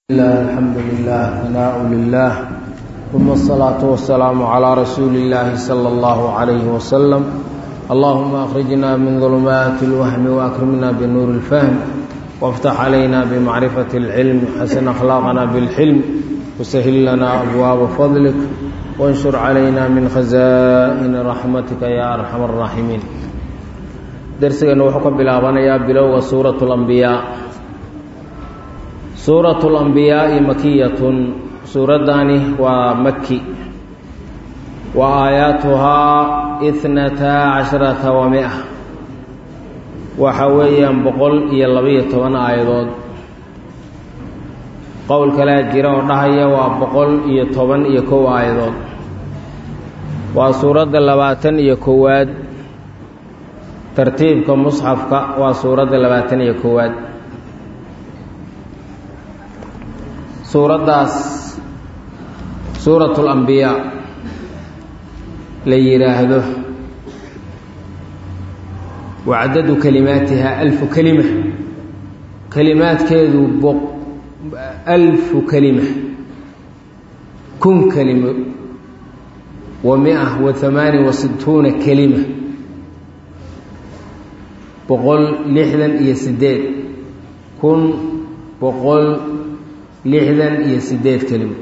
الله الحمد لله ثناء لله ثم الصلاة والسلام على رسول الله صلى الله عليه وسلم اللهم أخرجنا من ظلمات الوهم وأكرمنا بنور الفهم وافتح علينا بمعرفة العلم حسن أخلاقنا بالحلم وسهل لنا أبواب فضلك وانشر علينا من خزائن رحمتك يا أرحم الراحمين درسنا وحكم بلابنا يا بلوغ سورة الأنبياء suurat اlanbiyaaءi makiyatun suuraddaani waa maki wa aayaatuhaa itnataa casharata wa mia waxa weeyaan boqol iyo labaiyo toban aayadood qowl kalea jira oo dhahaya waa boqol iyo toban iyo kow aayadood waa suuradda labaatan iyo kowaad tartiibka musxafka waa suuradda labaatan iyo kowaad suuraddaas suuratu اlambiyaa la yidhaahdo wacdadu kalimaatiha alfu kelima kelimaadkeedu alfu kelima kun kelimo wa mia wa hamaani wa situuna kelima boqol lixdan iyo sideed kun boqol lixdan iyo sideed kelimo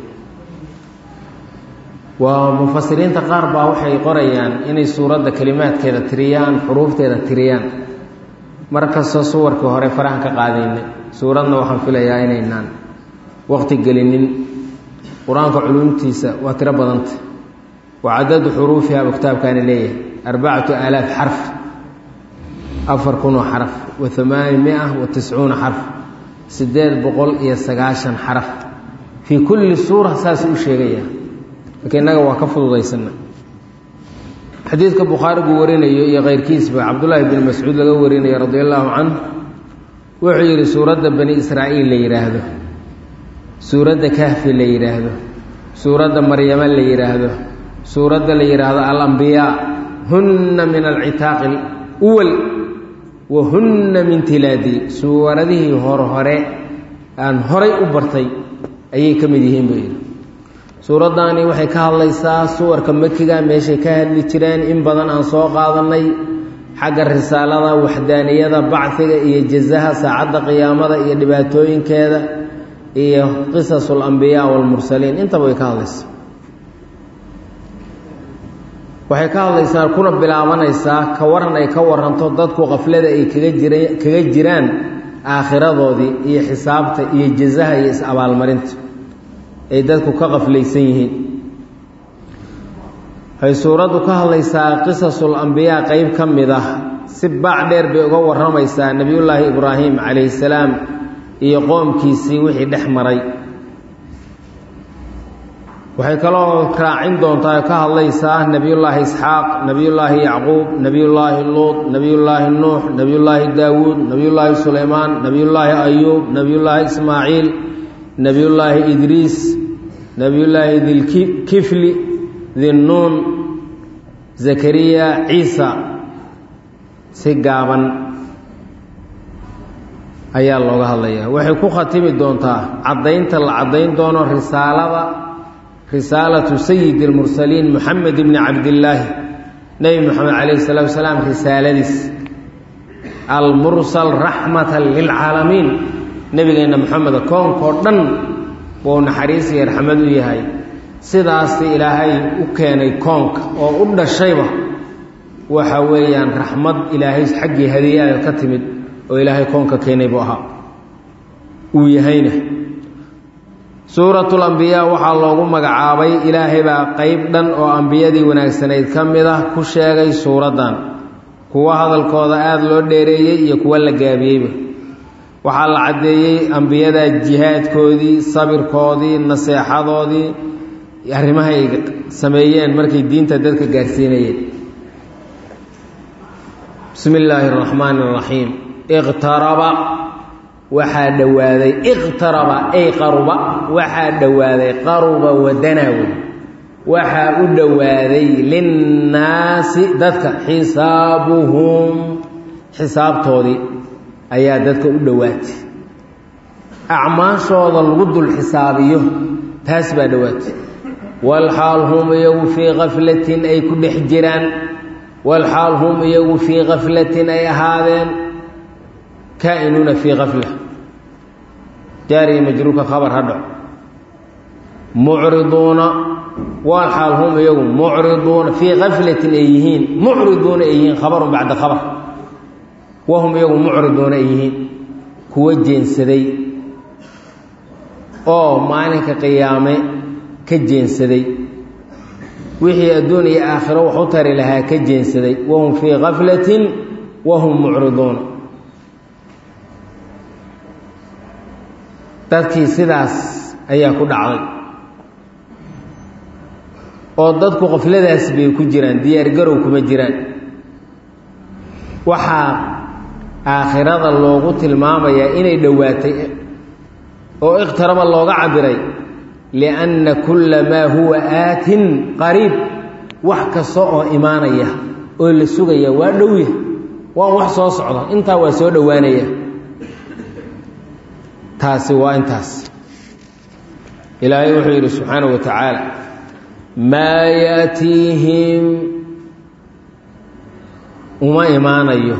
waa mufasiriinta qaar baa waxay qorayaan inay suuradda kelimaadkeeda tiriyaan xuruufteeda tiriyaan markastoo suwarkii hore farahan ka qaadaynay suuradna waxaan filayaa inaynaan waqti gelinin qur-aanka culumtiisa waa tiro badanta wa cadadu xuruufiha buu kitaabkaani leeyahay arbacatu aalaaf xarf afar kunoo xaraf wa hamaani mia wa tiscuuna xarf siddeed boqol iyo sagaashan xaraf fii kulli suura saasuu u sheegayaa laakiin innaga waa ka fududaysana xadiidka bukhaarigu warinayo iyo keyrkiisba cabdullaahi bn mascuud laga warinayo radi allaahu canhu wuxuu yidhi suuradda bani israa'iil la yidhaahdo suuradda kahfi la yidhaahdo suuradda maryama la yidhaahdo suuradda la yidhaahdo alambiyaa hunna min alcitaaqi uwal wahunna min tilaadi suuradihii horhore aan horay u bartay ayay ka mid yihiin buu yidhi suuraddaani waxay ka hadlaysaa suwarka makiga meeshay ka hadli jireen in badan aan soo qaadannay xagga risaalada waxdaaniyada bacfiga iyo jazaha saacadda qiyaamada iyo dhibaatooyinkeeda iyo qisasul ambiyaa waalmursaliin intaba way ka hadlaysaa waxay ka hadlaysaa kuna bilaabanaysaa ka waran ay ka waranto dadku qaflada ay kaga jira kaga jiraan aakhiradoodii iyo xisaabta iyo jazaha iyo is-abaalmarinta ay dadku ka qaflaysan yihiin waxay suuraddu ka hadlaysaa qisasul ambiyaa qeyb ka mid ah si baac dheer bay uga warramaysaa nebiyullaahi ibraahim calayhi salaam iyo qoomkiisii wixii dhex maray waxay kaloo raacin doontaa ka hadlaysaa nebiyullaahi isxaaq nebiyullaahi yacquub nebiyullaahi luud nebiyullaahi nuux nebiyullaahi daawuud nebiyullaahi sulaymaan nebiyullaahi ayuub nebiyullaahi ismaaciil nebiyullaahi idriis nebiyullaahi dilkifli dinnuun zakariya ciisa si gaaban ayaa looga hadlayaa waxay ku khatimi doontaa caddaynta la caddayn doono risaalada risaalatu sayidi اlmursaliin moxamed bni cabdillaahi nebi moxamed calayh salatu wasalaam risaaladiis almursal raxmata lilcaalamiin nebigeenna moxameda koonkoo dhan buu naxariis iyo raxmad u yahay sidaasi ilaahay u keenay koonka oo u dhashayba waxa weeyaan raxmad ilaahay xaggii hadiyaada ka timid oo ilaahay koonka keenay buu ahaa uu yahayna suuratul ambiyaa waxaa loogu magacaabay ilaahay baa qeyb dhan oo ambiyadii wanaagsanayd ka mid ah ku sheegay suuraddan kuwa hadalkooda aada loo dheereeyey iyo kuwa la gaabiyeyba waxaa la caddeeyey ambiyada jihaadkoodii sabirkoodii naseexadoodii arrimahay sameeyeen markay diinta dadka gaarsiinayeen bismi illaahi araxmaani araxiim iqtaraba waxaa dhowaaday iqtaraba ay qaruba waxaa dhowaaday qaruba wadanaawe waxaa u dhowaaday linnaasi dadka xisaabuhum xisaabtoodii ayaa dadka u dhowaatay acmaashooda lagu dul xisaabiyo taas baa dhowaatay walxaal hum iyagu fii kaflatin ay ku dhex jiraan walxaal hum iyagu fii kaflatin ay ahaadeen kaa'inuuna fii kafla jaariya majruurka khabar hadho mucriduuna walxaal hum iyagu mucriduuna fii kaflatin ay yihiin mucriduuna ay yihiin khabarun bacda khabar wahum iyagu mucriduuna ay yihiin kuwa jeensaday oo maalinka qiyaame ka jeensaday wixii adduun iyo aakhiro wax u tari lahaa ka jeensaday wahum fii kaflatin wahum mucriduuna dadkii sidaas ayaa ku dhacday oo dadku qafladaas bay ku jiraan diyaargarow kuma jiraan waxaa aakhirada loogu tilmaamayaa inay dhowaatay oo ikhtaraba looga cabiray lianna kulla maa huwa aatin qariib wax kasta oo imaanaya oo la sugaya waa dhowya waa wax soo socda intaa waa soo dhowaanaya taasi waa intaas ilaahay wuxuu yidhi subxaana wa tacaala maa yaatiihim uma imaanayo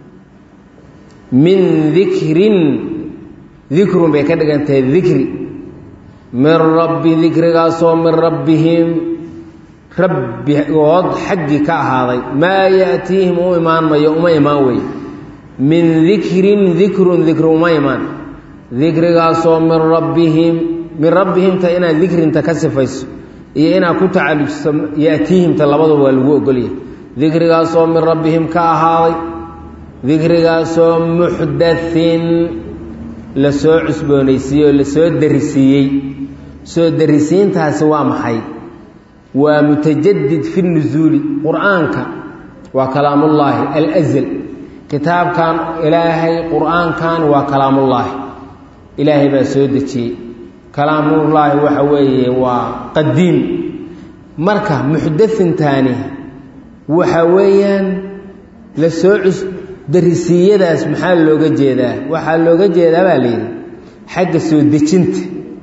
min dikrin dikrun bay ka dhigantahay dikri min rabbi dikrigaasoo min rabbihim rabbigood xaggii ka ahaaday maa yaatiihim u imaan mayo uma imaan wey min dikrin dikrun dikri uma imaan dikrigaasoo min rabbihim min rabbihimta inaad dikrinta ka sifayso iyo inaad ku tacalujso yaatiihimta labaduba waa lagu ogolyahay dikrigaasoo min rabbihim ka ahaaday dikrigaasoo muxdathin la soo cusboonaysiiyey oo la soo darisiiyey soo darisiintaasi waa maxay waa mutajadid fi nusuuli qur-aanka waa kalaamullaahi alazal kitaabkan ilaahay qur-aankan waa kalaamullaahi ilaahay baa soo dejiyey kalaamullaahi waxa weeye waa qadiim marka muxdathintaani waxa weeyaan la soo cus darisiiyadaas maxaa looga jeedaa waxaa looga jeedaa baa la yidhi xagga soo dejinta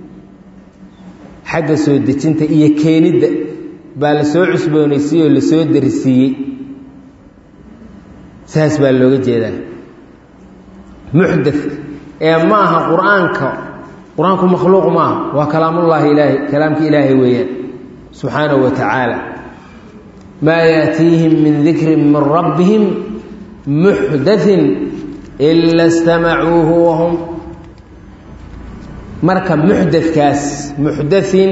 xagga soo dejinta iyo keenidda baa la soo cusboonaysiiyey oo la soo darisiiyey saas baa looga jeedaa muxdath ee ma aha qur-aanka qur-aanku makhluuq ma aha waa kalaamullaahi ilaahay kalaamka ilaahay weeyaan subxaanahu wa tacaala maa yaatiihim min dikrin min rabbihim muxdathin ila stamacuuhu wahum marka muxdatkaas muxdathin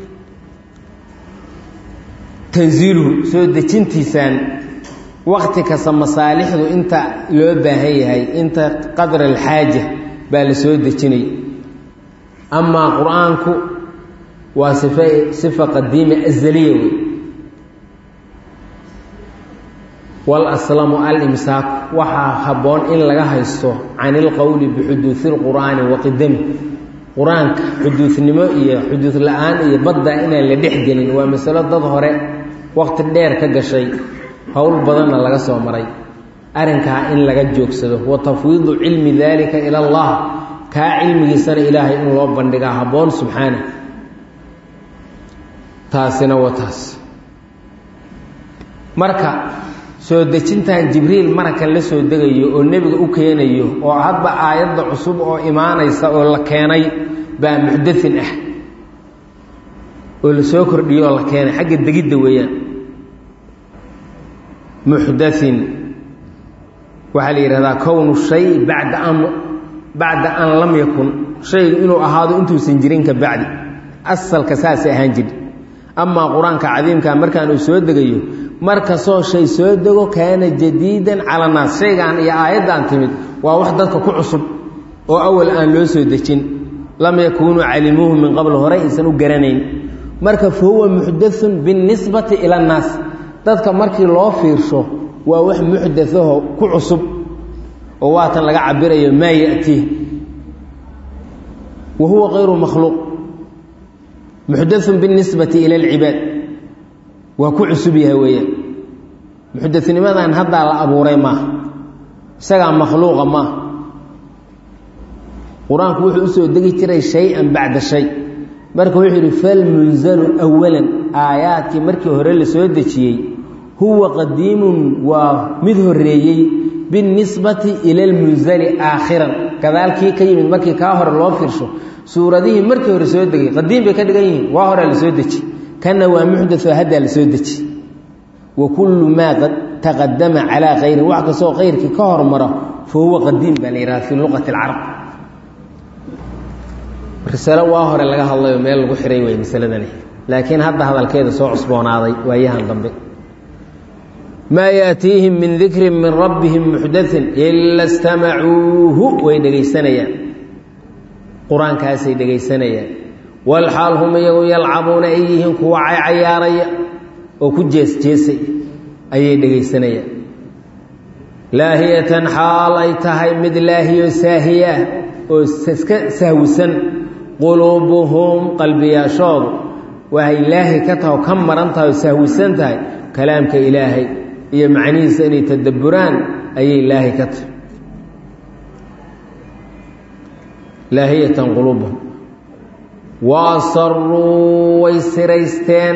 tanziiluhu soo dejintiisaan wakti kasta masaalixdu inta loo baahan yahay inta qadra alxaaja baa la soo dejinay amaa qur-aanku waa sifa sifa qadiima azaliya wey walaslamu alimsaaku waxaa habboon in laga haysto can ilqowli bixuduudi lqur'aani wa qidami qur-aanka xuduudnimo iyo xuduud la-aan iyo badda inaan la dhex gelin waa masalo dad hore waqti dheer ka gashay howl badanna laga soo maray arrinkaa in laga joogsado wa tafwiidu cilmi daalika ila allah kaa cilmigiisana ilaahay in loo bandhigaa habboon subxaana taasina waa taas marka soo dejintan jibriil marka la soo degayo oo nebiga u keenayo oo hadba aayadda cusub oo imaanaysa oo la keenay baa muxdathin ah oo la soo kordhiyo oo la keenay xagga degidda weeyaan muxdathin waxaa la yidhahdaa kownu shay bacda an bacda an lam yakun shaygu inuu ahaado intuusan jirin ka bacdi asalka saasay ahaan jiri amaa qur-aanka cadiimka markaan uu soo degayo markastoo shay soo dego kaana jadiidan cala naas shaygaan iyo aayaddan timid waa wax dadka ku cusub oo awal aan loo soo dejin lam yakuunuu calimuuhu min qabl hore aysan u garanayn marka fa huwa muxdathun binisbati ila annaas dadka markii loo fiirsho waa wax muxdathaho ku cusub oo waatan laga cabirayo maa ya'tiih wa huwa kayru makhluuq muxdathun binisbati ila alcibaad waa ku cusub yahay weeyaan muxdatinimadan haddaa la abuuray maaha isagaa makhluuqa maaha qur-aanku wuxuu usoo degi jiray shay-an bacda shay marka wuxuu yidhi falmunzalu awalan aayaadkii markii hore la soo dejiyey huwa qadiimun waa mid horeeyey binisbati ila lmunzali aakhiran gadaalkii ka yimid markii kaa hore loo fiirsho suuradihii markii hore soo degay qadiim bay ka dhigan yihiin waa horea la soo deji kana waa muxdatoo haddaa la soo deji wa kullu maa taqadama calaa kayrin wax kastoo kayrkii ka hormaro fa huwa qadiim baa la yidhaha fii luqati alcarab risalo waa hore laga hadlayo meel lagu xiray wey masaladani laakiin hadda hadalkeeda soo cusboonaaday waayahan dambe maa yaatiihim min dikrin min rabbihim muxdain ila stamacuuhu way dhegaysanayaan qur-aankaasay dhegaysanayaan walxaal hum iyagu yalcabuuna ay yihiin kuwa cayaaraya oo ku jeesjeesay ayay dhegaysanayaan laahiyatan xaal ay tahay mid laahiyo saahiya oo iska sahwisan quluubuhum qalbiyaashoodu waxay laahi ka taha oo ka maran tahay oo sahwisan tahay kalaamka ilaahay iyo macnihiisa inay tadabburaan ayay laahi ka tahay laahiyatan quluubuhum wa asaruu way siraysteen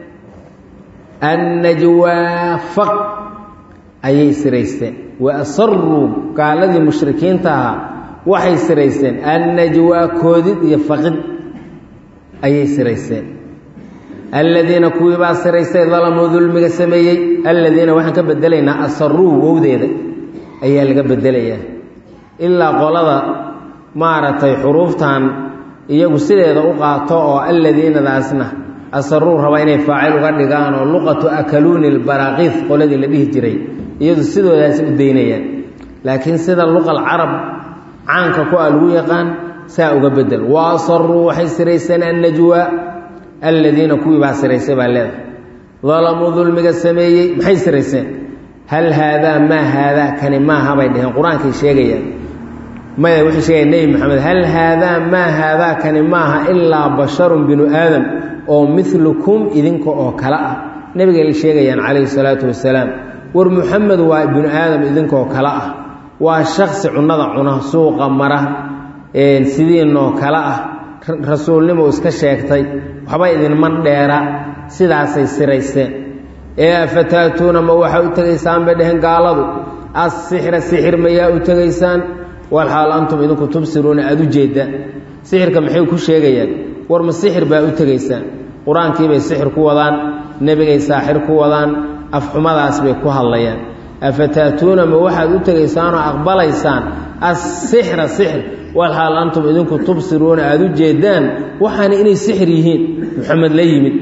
annajwaa faq ayay siraysteen wa asaruu gaaladii mushrikiinta ahaa waxay siraysteen annajwaa koodid iyo faqid ayay siraysteen aladiina kuwii baa siraystay dalamuu dulmiga sameeyey aladiina waxaan ka bedelaynaa asaruu wowdeeda ayaa laga bedelayaa ilaa qolada maaragtay xuruuftan iyagu sideeda u qaato oo alladiinadaasna asaruu raba inay faacil uga dhigaan oo luqatu akaluuni lbaraaqiif qoladii la dhihi jiray iyadu sidoodaas u daynayaan laakiin sida luqal carab caanka ku a lagu yaqaan saa uga bedel wa asaruu waxay siraysteen annajwaa alladiina kuwii baa siraysay baa leedahay dalamuu dulmiga sameeyey maxay sirayseen hal haadaa maa haadaa kani maaha bay dheheen qur-aankay sheegayaan maya waxay sheegayaan nebi maxamed hal haadaa maa haadaa kani maaha ilaa basharun binu aadam oo milukum idinka oo kale ah nebigay la sheegayaan calayhi salaatu wasalaam war muxamed waa binu aadam idinkaoo kale ah waa shaksi cunnada cuna suuqa mara sidiinoo kale ah rasuulnimo iska sheegtay waxba idinman dheera sidaasay sirayseen ee afataatuuna ma waxaa u tegaysaan bay dheheen gaaladu assixra sixir mayaa u tegaysaan walxaal antum idinku tubsiruuna aada u jeedaan sixirka maxay ku sheegayaan war ma sixir baa u tegaysaan qur-aankiibay sixir ku wadaan nebigay saaxir ku wadaan afxumadaas bay ku hadlayaan afataatuuna ma waxaad u tegaysaanoo aqbalaysaan assixra sixir walxaal antum idinku tubsiruuna aada u jeedaan waxaana inay sixir yihiin muxamed la yimid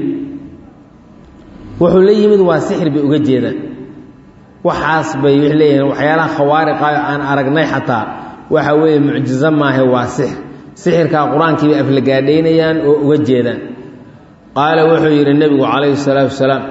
wuxuu la yimid waa sixir bay uga jeedaan waxaas bay waxay leeyihiin waxyaalaha khawaariqayo aan aragnay xataa waxa weeye mucjizo maahe waa sixir sixirkaa qur-aankii bay aflagaadhaynayaan oo uga jeedaan qaala wuxuu yidhi nebigu calayhi salaatu wasalaam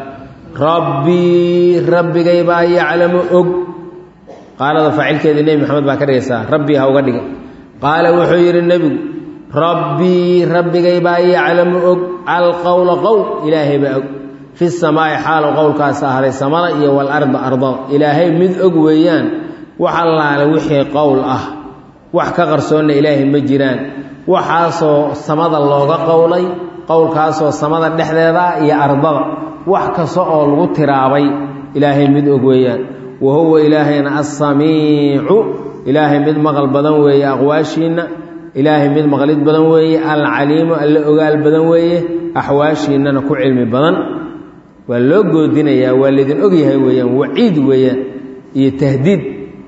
rabbii rabbigay baa yaclamu og qaalada faacilkeedii nebi maxamed baa ka dhigaysaa rabbii ha uga dhiga qaala wuxuu yidhi nebigu rabbii rabbigay baa yaclamu og alqowla qowl ilaahay baa og fi samaa'i xaalo qowlkaas ahday samada iyo walarda ardada ilaahay mid og weeyaan wax allaale wixii qowl ah wax ka qarsoonna ilaahay ma jiraan waxaasoo samada looga qowlay qowlkaasoo samada dhexdeeda iyo ardada wax kasta oo lagu tiraabay ilaahay mid og weeyaan wa huwa ilaahayna assamiicu ilaahay mid maqal badan weeye aqwaashiinna ilaahay mid maqlid badan weeye alcaliimu alle ogaal badan weeye axwaashiinnana ku cilmi badan waa loo goodinayaa waa laydin ogyahay weeyaan waciid weeyaan iyo tahdiid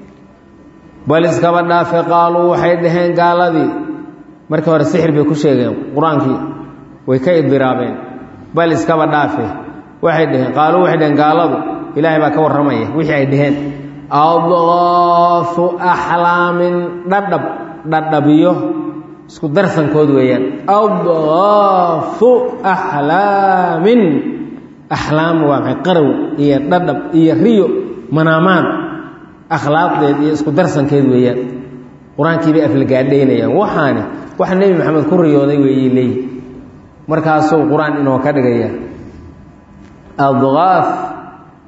bal iskaba dhaafe qaaluu waxay dhaheen gaaladii markii hore sixir bay ku sheegeen qur-aankii way ka idiraabeen bal iskaba dhaafe waxay dhaheen qaaluu waxay dhaheen gaaladu ilaahay baa ka warramaya wixii ay dhaheen adqaafu axlaamin dhadhab dhadhabiyo isku darsankood weeyaan adqaafu axlaamin axlaam waa maxay qarow iyo dhadhab iyo riyo manaamaan akhlaaqdeed iyo isku darsankeed weeyaan qur-aankii bay aflagaadhaynayaan waxaani wax nebi maxamed ku riyooday weeyey leeyi markaasuu qur-aan inoo ka dhigaya adqaaf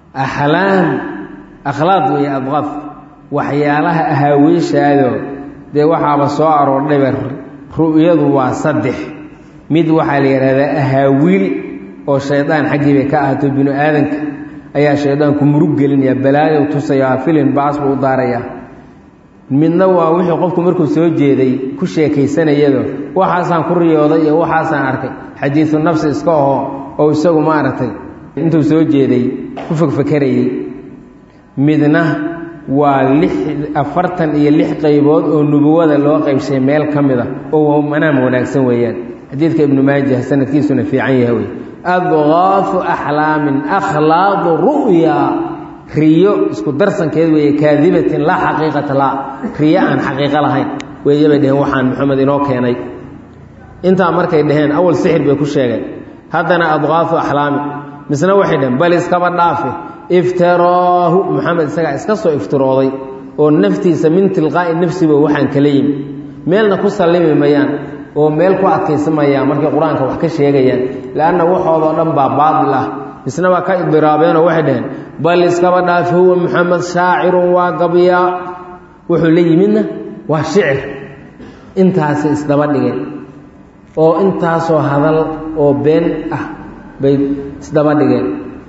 axlaam akhlaaq weeye adqaaf waxyaalaha ahaaweyshaadoo dee waxaaba soo aroordhayba ru'yadu waa saddex mid waxaa la yidhahdaa ahaawiil oo shaydaan xaggii bay ka ahaato binu aadanka ayaa shaydaanku murug gelinaya balaayow tusayaa filin baas buu u daarayaa midna waa wixii qofku markuu soo jeeday ku sheekaysanayado waxaasaan ku riyooday iyo waxaasaan arkay xadiisu nafsi iska aho oo isagu maaragtay intuu soo jeeday ku fekfekerayey midna waa lix afartan iyo lix qaybood oo nubuwada loo qaybshay meel ka mid a oo manaam wanaagsan weeyaan xadiidka ibnu maajah sanadkiisuna fiican yahay wey adqaafu axlaamin akhlaaqu ru'ya riyo isku darsankeed weeye kaadibatin laa xaqiiqata laa riyo aan xaqiiqo lahayn weeye bay dheheen waxaan maxamed inoo keenay intaa markay dhaheen awal sixir bay ku sheegeen haddana adqaafu axlaami misna waxay dhaheen bal iskaba dhaafe iftiraahu maxamed isagaa iska soo iftirooday oo naftiisa min tilqaa'i nafsiba waxaan kala yimi meelna ku sallimi mayaan oo meel ku adkaysamayaan markay qur-aanka wax ka sheegayaan leanna waxoodoo dhan baa baatil ah isna waa ka idiraabeenoo waxay dhaheen bal iskaba dhaafe huwa maxamed shaacirun waa gabyaa wuxuu la yimidna waa shicir intaasay isdaba dhigeen oo intaasoo hadal oo been ah bay isdaba dhigeen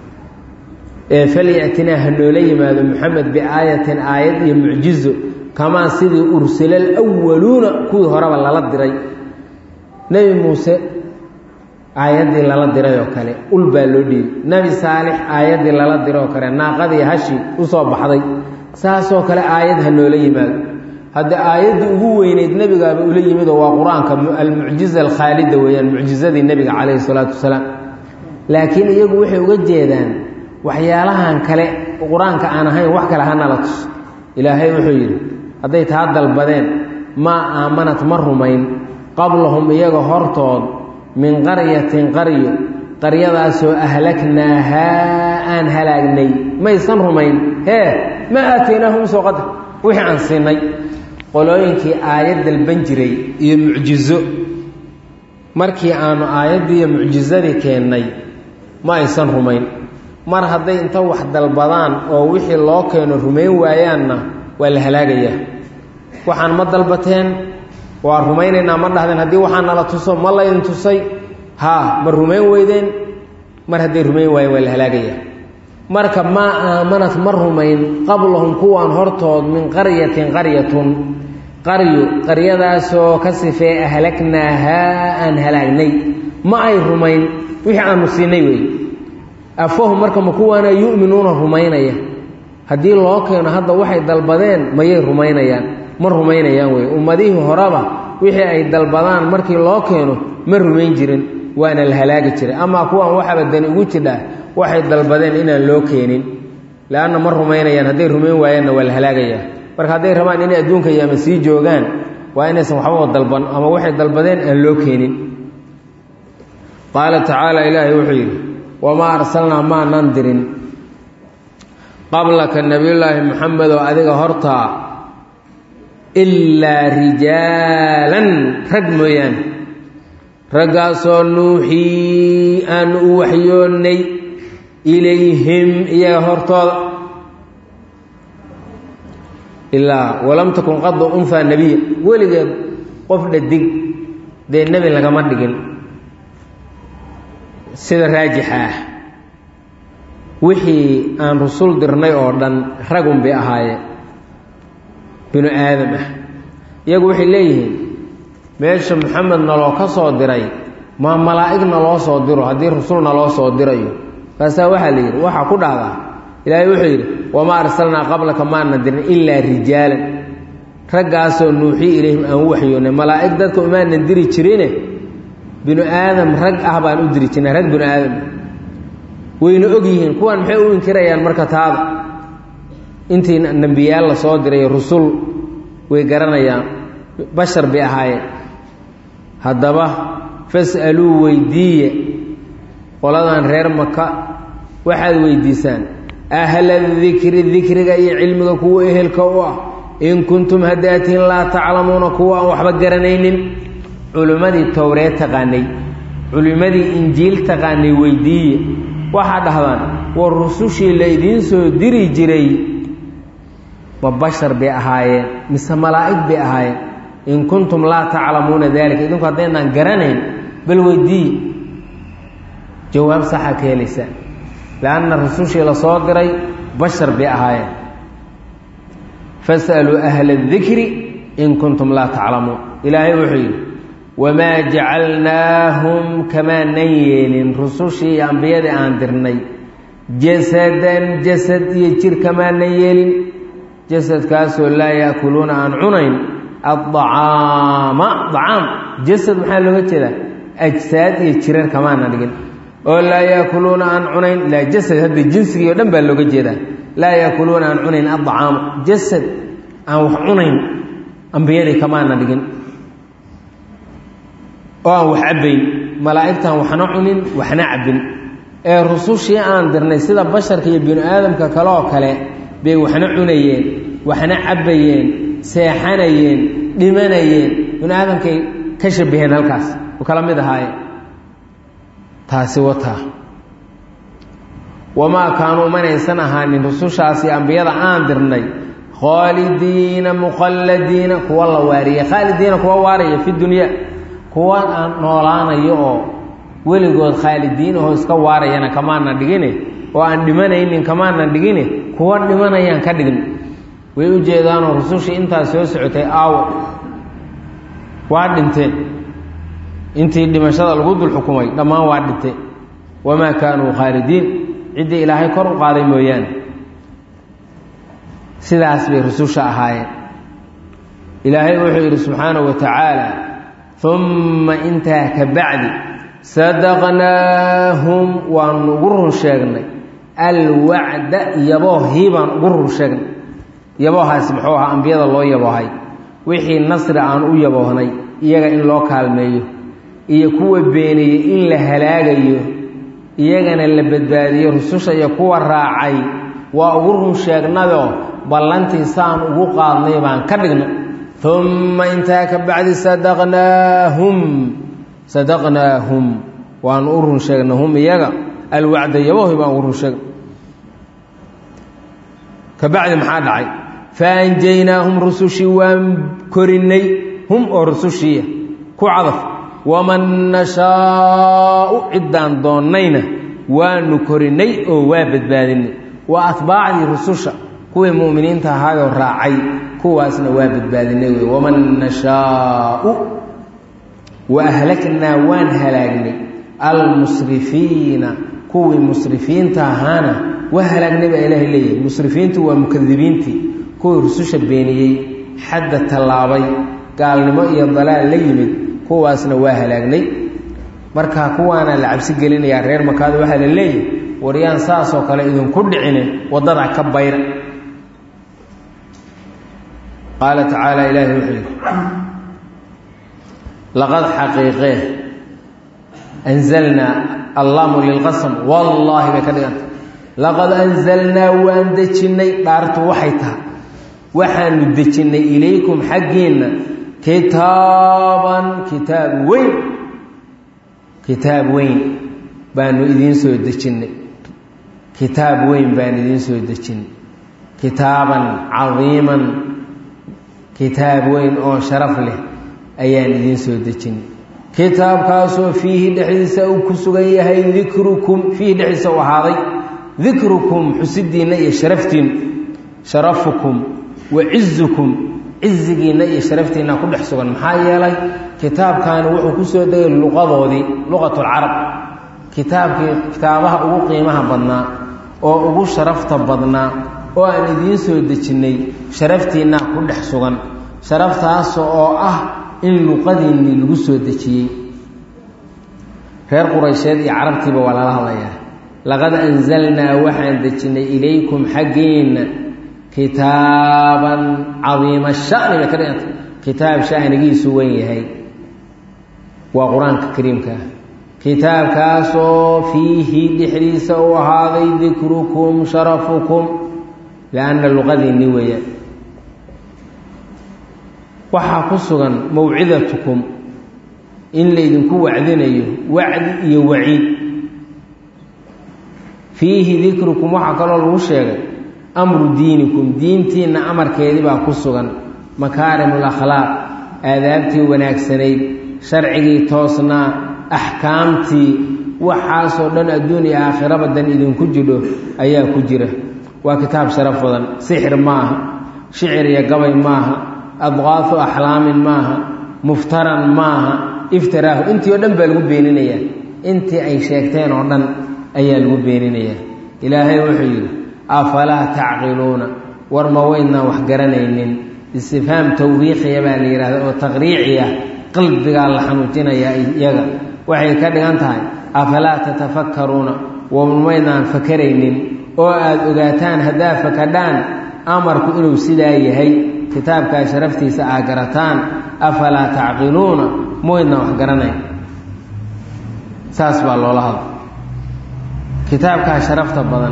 ee falyatinaa ha noola yimaado maxamed biaayatin aayad iyo mucjizo kamaa sidii ursila alwaluuna kuwii horeba lala diray nebi muuse aayaddii lala diray oo kale ul baa loo dhiibay nebi saalix aayaddii lala diray oo kale naaqadii hashi u soo baxday saasoo kale aayad ha noola yimaado hadda aayaddii ugu weyneyd nebigaaba ula yimidoo waa qur-aanka almucjiza alkhaalida weeyaan mucjizadii nebiga calayhi salaatu wasalaam laakiin iyagu waxay uga jeedaan waxyaalahan kale qur-aanka aan ahayn wax kale hanala tus ilaahay wuxuu yidhi hadday taa dalbadeen maa aamanat ma rumayn qablahum iyaga hortood min qaryatin qaryo qaryadaasoo ahlaknaahaa aan halaagnay maysan rumayn hee ma aataynaahum soo qadar wixii aan siinay qolooyinkii aayad dalban jiray iyo mucjizo markii aanu aayaddii iyo mucjizadii keennay ma aysan rumayn mar hadday inta wax dalbadaan oo wixii loo keeno rumayn waayaanna waa la halaagayaa waxaan ma dalbateen waa rumaynaynaa ma dhahdeen haddii waxaa nala tuso ma laydin tusay haa ma rumayn weydeen mar hadday rumayn waayeen waa la halaagayaa marka maa aamanat ma rumayn qablahum kuwaan hortood min qaryatin qaryatun qaryo qaryadaasoo ka sifee ahlaknaahaa aan halaagnay ma ay rumayn wixii aanu siinay wey afahum marka ma kuwaana yu'minuuna rumaynaya haddii loo keeno hadda waxay dalbadeen mayay rumaynayaan ma rumaynayaan wey ummadihii horeba wixii ay dalbadaan markii loo keeno ma rumayn jirin waana la halaagi jiray amaa kuwaan waxaba dani ugu jidhaa waxay dalbadeen inaan loo keenin leanna ma rumaynayaan hadday rumayn waayaanna waa la halaagayaa marka hadday rabaan inay adduunka yaama sii joogaan waa inaysan waxbaba dalban ama waxay dalbadeen aan loo keenin qaala tacaala ilaahay wuxuu yidhi wamaa arsalnaa maanan dirin qablaka nebiyullaahi maxamedoo adiga hortaa ilaa rijaalan rag mooyaane raggaasoo nuuxii aanu u waxyoonnay ilayhim iyaga hortooda ilaa walam takun qadu unhaa nebiya weligeed qof dhadig dee nebi lagama dhigin sida raajixa ah wixii aan rusul dirnay oo dhan ragun bay ahaayeen binu aadam ah iyagu waxay leeyihiin meesha maxamed naloo ka soo diray maa malaa'ig naloo soo diro haddii rusul naloo soo dirayo kaasaa waxaa la yidhi waxaa ku dhahdaa ilaahay wuxuu yidhi wamaa arsalnaa qablaka maana dirin ilaa rijaalan raggaasoo nuuxii ilayhim aan u waxyoonnay malaa'ig dadka umaanan diri jirine binu aadam rag ah baan u diri jirnay rag binu aadam wayna og yihiin kuwaan maxay u inkirayaan marka taada intii nembiyaal la soo diray rusul way garanayaan bashar bay ahaayeen haddaba fas'aluu weydiiye qoladan reer maka waxaad weydiisaan ahla dikri dikriga iyo cilmiga kuwa ehelka u ah in kuntum haddaatiin laa taclamuuna kuwa aan waxba garanaynin culimmadii towreed taqaanay culimmadii injiil taqaanay weydiiye waxaa dhahdaan war rusushii laydiin soo diri jiray ma bashar bay ahaayeen mise malaa'ig bay ahaayeen in kuntum laa taclamuuna dalika idinku haddaynaan garanayn bal weydii jawaab saxa ka helaysaa lanna rusushii la soo diray bashar bay ahaayeen fasaluu ahla اdikri in kuntum laa taclamuun ilaahay wuxuu yidhi wamaa jacalnaahum kamaanan yeelin rusushii iyo ambiyadii aan dirnay jasadan jasad iyo jir kamaanan yeelin jasadkaasoo laa yaakuluuna aan cunayn addacaama dacaam jasad maxaa looga jeedaa ajsaad iyo jirar kamaana dhigin oo laa yaakuluuna aan cunayn laa jasad hadda jinsigii o dhan baa looga jeedaa laa yaakuluuna aan cunayn addacaama jasad aan wax cunayn ambiyadii kamaana dhigin oo aan wax cabbayn malaa'igtaan waxna cunin waxna cabbin ee rusushii aan dirnay sida basharka iyo binu aadamka kale oo kale bay waxna cunayeen waxna cabbayeen seexanayeen dhimanayeen binu aadamkay ka shabaheen halkaas u kala mid ahaayeen taasi wataa wamaa kaanuu manaysan ahaanin rusushaasi ambiyada aan dirnay khaalidiina mukhalladiina kuwa la waariyey khaalidiina kuwa waaraya fi dunya kuwa aan noolaanayo oo weligood khaalidiin ahoo iska waarayana kamaana dhigine oo aan dhimanaynin kamaana dhigine kuwa dhimanayaan ka dhigin way u jeedaanoo rusushii intaas soo socotay aawo waa dhinteen intii dhimashada lagu dul xukumay dhammaan waa dhinte wamaa kaanuu khaalidiin ciddii ilaahay kor u qaaday mooyaane sidaas bay rususha ahaayeen ilaahay wuxuu yidhi subxaanahu wa tacaala umma intaa ka bacdi sadaqnaahum waanu ugu run sheegnay alwacda yaboohii baan ugu run sheegnay yaboohaasi muxuu ahaa ambiyada loo yaboohay wixii nasri aan u yaboohnay iyaga in loo kaalmeeyo iyo kuwa beeniyey in la halaagayo iyagana la badbaadiyo rususha iyo kuwa raacay waa ugu run sheegnadoo ballantii saan ugu qaadnay baan ka dhignay umma intaa ka bacdi sadaqnaahum sadaqnaahum waanu u run sheegnay hum iyaga alwacda yaboohi baan ugu run sheegnay ka bacdi maxaa dhacay faanjaynaahum rusushii waan korinay hum oo rusushiiya ku cadaf waman nashaau ciddaan doonnayna waanu korinay oo waa badbaadinay waa atbaacdii rususha kuwii mu'miniinta ahaayoo raacay kuwaasna waa badbaadinay wey waman nashaau wa ahlaknaa waan halaagnay almusrifiina kuwii musrifiinta ahaana waa halaagnay baa ilaahay leeyahay musrifiintu waa mukadibiintii kuwii rususha beeniyey xadda tallaabay gaalnimo iyo dalaal la yimid kuwaasna waa halaagnay marka kuwaana la cabsi gelinayaa reer makaada waxaa la leeyahay waryaan saasoo kale idinku dhicine waddada ka bayra qaala tacaala ilaahi wuxuu yidhi laqad xaqiiqee anzalnaa allaamu lilqasam wallaahi bay ka dhiganta laqad anzalnaa waan dejinnay dhaartu waxay tahay waxaanu dejinnay ilaykum xaggiinna kitaaban kitaab weyn kitaab weyn baanu idiin soo dejinnay kitaab weyn baan idiin soo dejinnay kitaaban cadiiman kitaab weyn oo sharaf leh ayaan idiin soo dejinnay kitaabkaasoo fiihi dhexdiisa uu ku sugan yahay dikrukum fiihi dhexdiisa u ahaaday dikrukum xusidiinna iyo sharaftiinnu sharafukum wa cizukum cizigiinna iyo sharaftiinna ku dhex sugan maxaa yeelay kitaabkaani wuxuu ku soo degay luqadoodii luqatulcarab kitaabkii kitaabaha ugu qiimaha badnaa oo ugu sharafta badnaa oo aan idiin soo dejinnay sharaftiinna ku dhex sugan sharaftaas oo ah in luqadiinnii lagu soo dejiyey reer quraysheed iyo carabtiiba waa lala hadlayaa laqad anzalnaa waxaan dejinnay ilaykum xaggiinna kitaaban cadiima shani bay ka dhiganta kitaab shanigiisu wen yahay waa qur-aanka kariimka ah kitaabkaasoo fiihi dhexdiisa uu ahaaday dikrukum sharafukum lianna luqadiinni weeyaan waxaa ku sugan mawcidatukum in laydinku wacdinayo wacdi iyo waciid fiihi dikrukum waxaa kaloo lagu sheegay amru diinikum diintiinna amarkeedii baa ku sugan makaarim alakhlaaq aadaabtii wanaagsanayd sharcigii toosnaa axkaamtii waxaasoo dhan adduun iyo aakhiraba dan idinku jidho ayaa ku jira waa kitaab sharaf badan sixir maaha shicir iyo gabay maaha adqaafu axlaamin maaha muftaran maaha iftiraahu intii oo dhan baa lagu beeninayaa intii ay sheegteen oo dhan ayaa lagu beeninayaa ilaahay wuxuu yidhi afalaa tacqiluuna war ma weydnaan wax garanaynin istifhaam tawbiiqiya baa la yidhahda oo taqriici ah qalbigaa la xanuujinayaa iyaga waxay ka dhigan tahay afalaa tatafakkaruuna wamaydnaan fakaraynin oo aada ogaataan haddaa fakadhaan amarku inuu sidaa yahay kitaabkaa sharaftiisa aa garataan afalaa tacqiluuna maweydnaan wax garanayn saas baa loola hadla kitaabkaa sharafta badan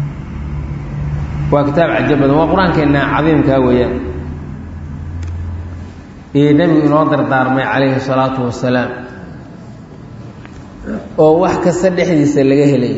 waa kitaab cajo badan waa qur-aankeenna cadiimkaa weeyaan iyo nebigu inoo dardaarmay calayhi salaatu wasalaam oo wax kasta dhexdiisa laga helay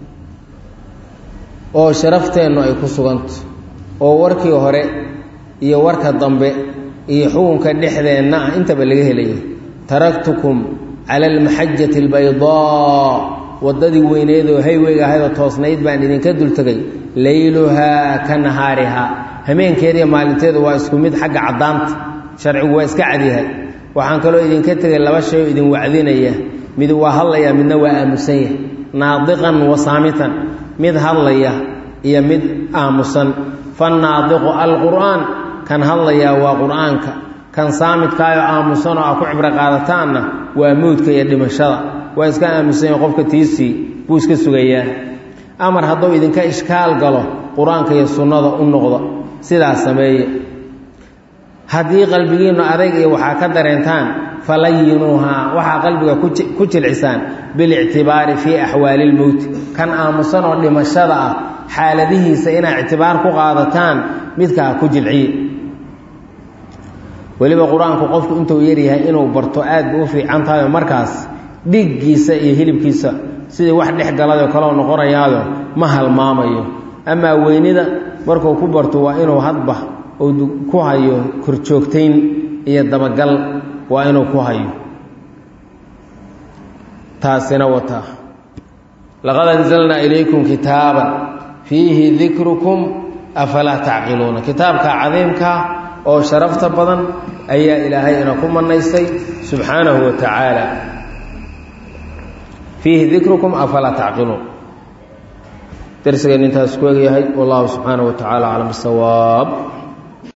oo sharafteennu ay ku suganto oo warkii hore iyo warka dambe iyo xukunka dhexdeenna ah intaba laga helayo taraktukum cala almaxajati albaydaa waddadii weyneedoo hayweyga ahaydoo toosnayd baan idinka dultegay layluhaa ka nahaarihaa hameenkeediiyo maalinteedu waa isku mid xagga caddaanta sharcigu waa iska cadyahay waxaan kaloo idinka tegay laba shay oo idin wacdinaya mid waa hadlaya midna waa aamusan yahay naadiqan wa saamitan mid hadlaya iyo mid aamusan fannaadiqu alqur'aan kan hadlayaa waa qur'aanka kan saamidkaayoo aamusanoo a ku cibro qaadataanna waa mowdka iyo dhimashada waa iska aamusan yahay qofka tiisii buu iska sugayaa amar hadduu idinka ishkaal galo qur-aanka iyo sunnada u noqda sidaas sameeye haddii qalbigiinnu adayg iyo waxaa ka dareentaan falayinuuhaa waxaa qalbiga ku jilcisaan bilictibaari fii axwaali lmowti kan aamusan oo dhimashada ah xaaladihiisa inaa ictibaar ku qaadataan midkaa ku jilciye weliba qur-aanku qofku intuu yaryahay inuu barto aad bu u fiican tahay oo markaas dhiggiisa iyo hilibkiisa sidii wax dhex galadoo kaleo noqonayaado ma halmaamayo amaa weynida markuu ku barto waa inuu hadba uu ku hayo korjoogtayn iyo dabagal waa inuu ku hayo taasina wataa laqad anzalnaa ilaykum kitaaban fiihi dikrukum afalaa tacqiluuna kitaabka cadiimka oo sharafta badan ayaa ilaahay ina ku manaysay subxaanahu wa tacaala fiihi dikrukum afalaa tacqiluun darsigeen intaas ku egyahay wallahu subxaanaه wa tacaala aclam bisawaab